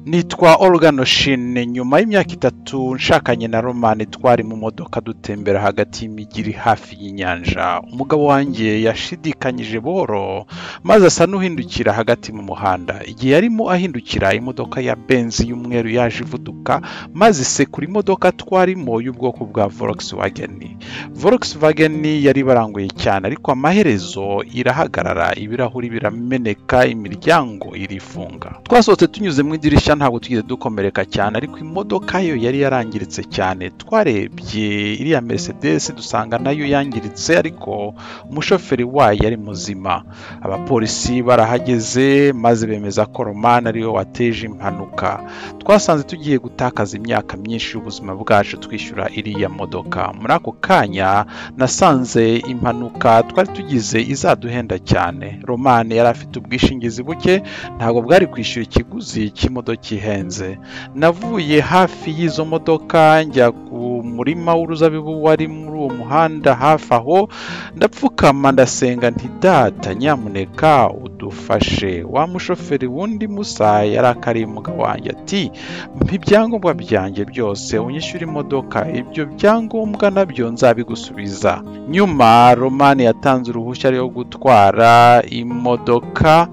nitwa Olganoshin nyuma y'imyaka itatu nshakanye na romani twari mu modoka dutembera hagati y'imijyi iri hafi y'inyanja umugabo wanjye yashidikanyije boro maze asa n'uhindukira hagati mu muhanda igihe yarimo ahindukira imodoka ya benzi y'umweru yaje ivuduka maze isekura imodoka twarimo y'ubwoko bwa Volkswagen Volkswagen yari ibaranguye cyane ariko amaherezo irahagarara ibirahuri birameneka imiryango irifunga twasohotse tunyuze mu idirishya ntabwo twigeze dukomereka cyane ariko imodoka yo yari yarangiritse cyane twarebye iriya Mercedes dusanga nayo yangiritse ariko umushoferi wayo yari muzima abapolisi barahageze maze bemeza ko romani ariwe wateje impanuka twasanze tugiye gutakaza imyaka myinshi y'ubuzima bwacu twishyura iriya modoka muri ako kanya nasanze impanuka twari tugize izaduhenda cyane romani yari afite ubwishingizi buke ntabwo bwari kwishyura ikiguzi cy'imodoka ihenze navuye hafi y'izo modoka njya ku murima w'uruzabibu wari muri uwo muhanda hafi aho ndapfukama ndasenga nti data nyamuneka udufashe wa mushoferi wundi musa yari akariye umugabo wanjye ati mpa ibyangombwa byanjye byose unyishyure imodoka ibyo byangombwa nabyo nzabigusubiza nyuma romani yatanze uruhushya rwo gutwara imodoka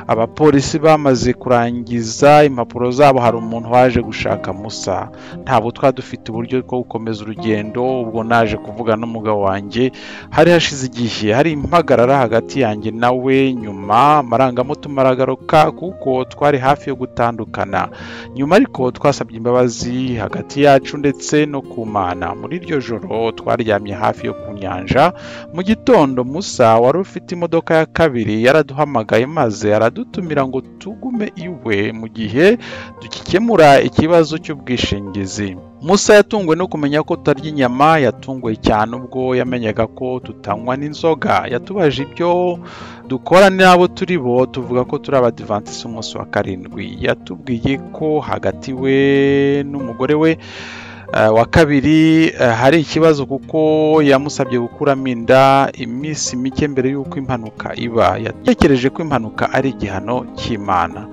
abapolisi bamaze kurangiza impapuro zabo hari umuntu waje gushaka musa ntabwo twari dufite uburyo bwo gukomeza urugendo ubwo naje kuvuga n'umugabo wanjye hari hashize igihe hari impagarara hagati yanjye nawe nyuma amarangamutima aragaruka kuko twari hafi yo gutandukana nyuma ariko twasabye imbabazi hagati yacu ndetse no ku mana muri iryo joro twaryamye hafi yo ku nyanja mu gitondo musa wari ufite imodoka ya kabiri yaraduhamagaye maze aradutumira ngo tugume iwe mu gihe dukikemura ikibazo cy'ubwishingizi musa yatunguwe no kumenya ko tutarya inyama yatunguwe cyane ubwo yamenyaga ko tutanywa n'inzoga yatubaje ibyo dukora n'abo turi bo tuvuga ko turi abadivansi umunsi wa karindwi yatubwiye ko hagati we n'umugore we Uh, wa kabiri uh, hari ikibazo kuko yamusabye gukuramo inda iminsi mike mbere y'uko impanuka iba yatekereje ko impanuka ari igihano cy'imana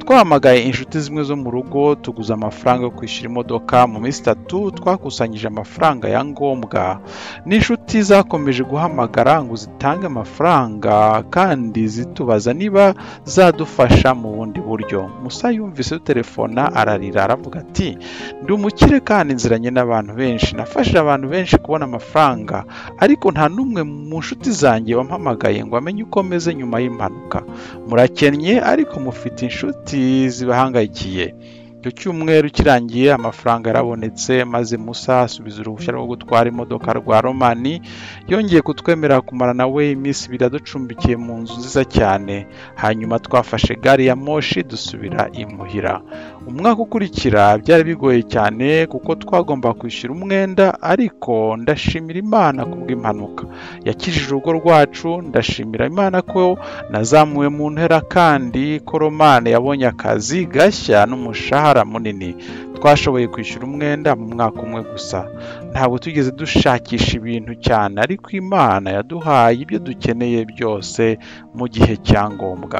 twahamagaye inshuti zimwe zo mu rugo tuguze amafaranga yo kwishyura imodoka mu minsi itatu twakusanyije amafaranga ya ngombwa n'inshuti zakomeje guhamagara ngo zitange amafaranga kandi zitubaza niba zadufasha mu bundi buryo musa yumvise dutelefona ararira aravuga ati ndi umukire kandi nziranye n'abantu benshi nafashije abantu benshi kubona amafaranga ariko nta n'umwe mu nshuti zanjye wampamagaye ngo amenye uko meze nyuma y'impanuka murakennye ariko mufite inshuti zibahangayikiye icyo cyumweru kirangiye amafaranga yarabonetse maze musa asubiza uruhushya rwo gutwara imodoka rwa romani yongeye kutwemerera kumara nawe iminsi ibiri aducumbikiye mu nzu nziza cyane hanyuma twafashe gari ya moshi dusubira imuhira umwaka ukurikira byari bigoye cyane kuko twagomba kwishyura umwenda ariko ndashimira imana kubw'impanuka yakijije urugo rwacu ndashimira imana ko nazamuwe mu ntera kandi ko romani yabonye akazi gashya n'umushahara umushahara munini twashoboye kwishyura umwenda mu mwaka umwe gusa ntabwo tugeze dushakisha ibintu cyane ariko imana yaduhaye ibyo dukeneye byose mu gihe cya ngombwa